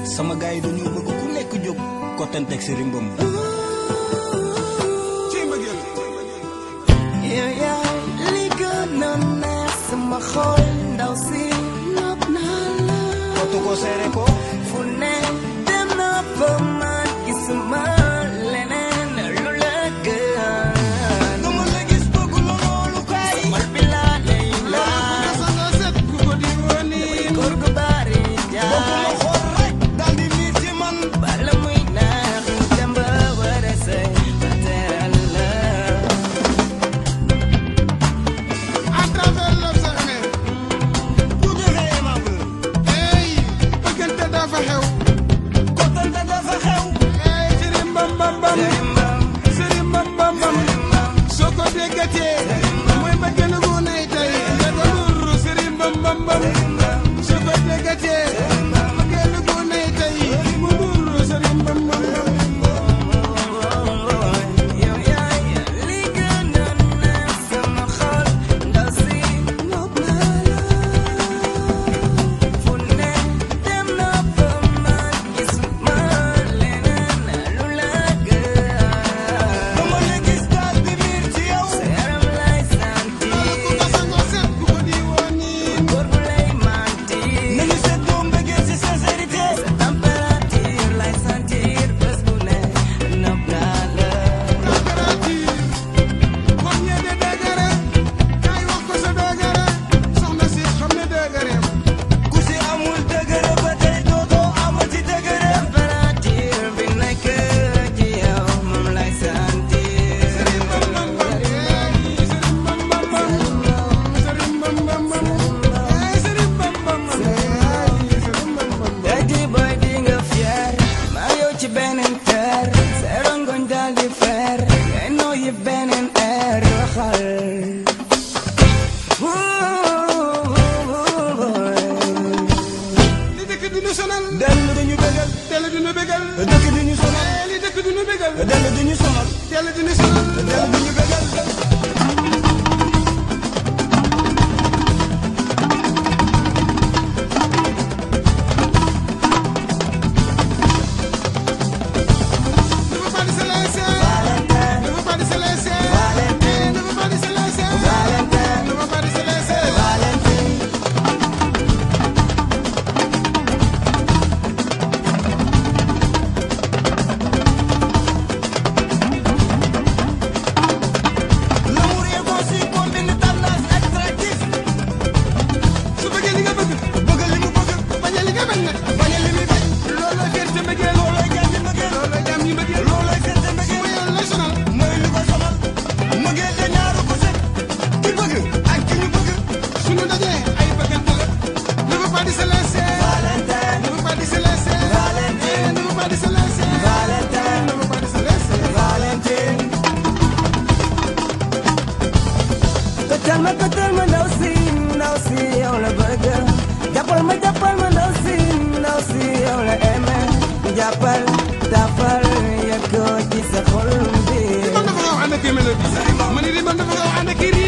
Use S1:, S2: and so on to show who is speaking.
S1: sama gars yi dañoo bëgg ku nekk jóg kottanteeg si rimbam
S2: ci mbëggeel
S3: yow yaay li gën a neex sama xol ndaw si nopp naa la
S1: kottu ko seere ko
S3: fu ne dem na fa man gisuma leneen lu la gën
S1: dama la gis bëgg la loolu kay
S3: mal bi laa lay laaj
S2: sa nga set ku ko di woni
S3: góor gu bari
S1: bëgg la
S3: jaay
S1: xool rek daal di miir ci man
S3: bala muy naax dem ba war a sëy ba teral la
S2: à travers l'observer
S1: bu defee aimable
S2: hey bëggante dafa xew
S1: kottante dafa xew
S2: hey sëriñ bam bam bam
S3: rimbam
S2: sëriñ bam bam bam
S3: rimbam
S2: soo ko déggatee mooy bëggeel gu nay tey nga ko nuru sëriñ bam bam bam soo ko déggatee bëggeel gu nay tey mu nuru sëriñ bam bam bam
S3: yow yaay li gën a neex sama xol ndaw si nopp naa la fu ne dem na fa man gisuma leneen lu la gën
S1: dama la gis daal di miir ci yow
S3: sa yaram lay
S2: ku
S3: sentir
S2: ko sangoo set ku ko di woni
S3: góor gu lay mentir
S1: nañu seddoo mbëggeel si sincérité
S3: sa température lay sentir bés bu ne nopp naa la
S2: température kon ñee de dëgëre kaay wax ko sa dëgëre soxna si xam ne dëgëreem
S1: ku si amul dëgëre ba tey dootoo amati dëgëre
S3: température bi nekk ci yow moom lay sentir
S2: sëriñ bam bam bam hey sëriñ bam bam bam sëriñ bam bam bam hey sëriñ bam bam bam hey sëriñ bam bam bam
S3: tey jii boy di nga fier maa yow ci beneen ter sa rongoñ daal di fer ngay nooyi beneen air waxal
S2: li dëkk du ñu sonal
S1: dellu dañu bëggal
S2: teel du ñu bégal
S1: dëkk di ñu sonal
S2: hey li dëkk du ñu bégal
S1: dellu di ñu sonal
S2: teel du ñu sonal
S1: dellu di ñu bëggal
S2: ne veut pas de se laisser ne veut pas de se laisser Hey, ne veut pas de se laisser ne veut pas de se laisser
S1: L'amour est conçu comme une tendance attractive
S2: su bëggee li nga bëgg
S1: bëgg li mu bëgg
S2: bañ a li nga bañ nag
S1: bañ a li muy bañ
S2: looloo fierté mbëggeel
S1: loolooy jàmm mbëggeel
S2: looloo jàmm ñi mbëggeel
S1: loolooy fierté mbëggeel
S2: mooy yoon lay sonal
S1: mooy lu ko sonal mbëggeel de ñaaru ko set ki bëgg ak ki ñu bëgg
S2: suñu dajee ay bëggante la ne veut pas de se laisser ne veut pas de se laisser Hey, ne veut pas de se laisser ne veut pas de se laisser
S3: Këtal ma këtal ma ndaw si ndaw si yow la bëgg jàppal ma jàppal ma ndaw si ndaw si yow la aimé jàppal tafal yëg ko ci sa xol bi
S2: man dafa xaw ànd ak mélodie ma ni di man dafa xaw ànd ak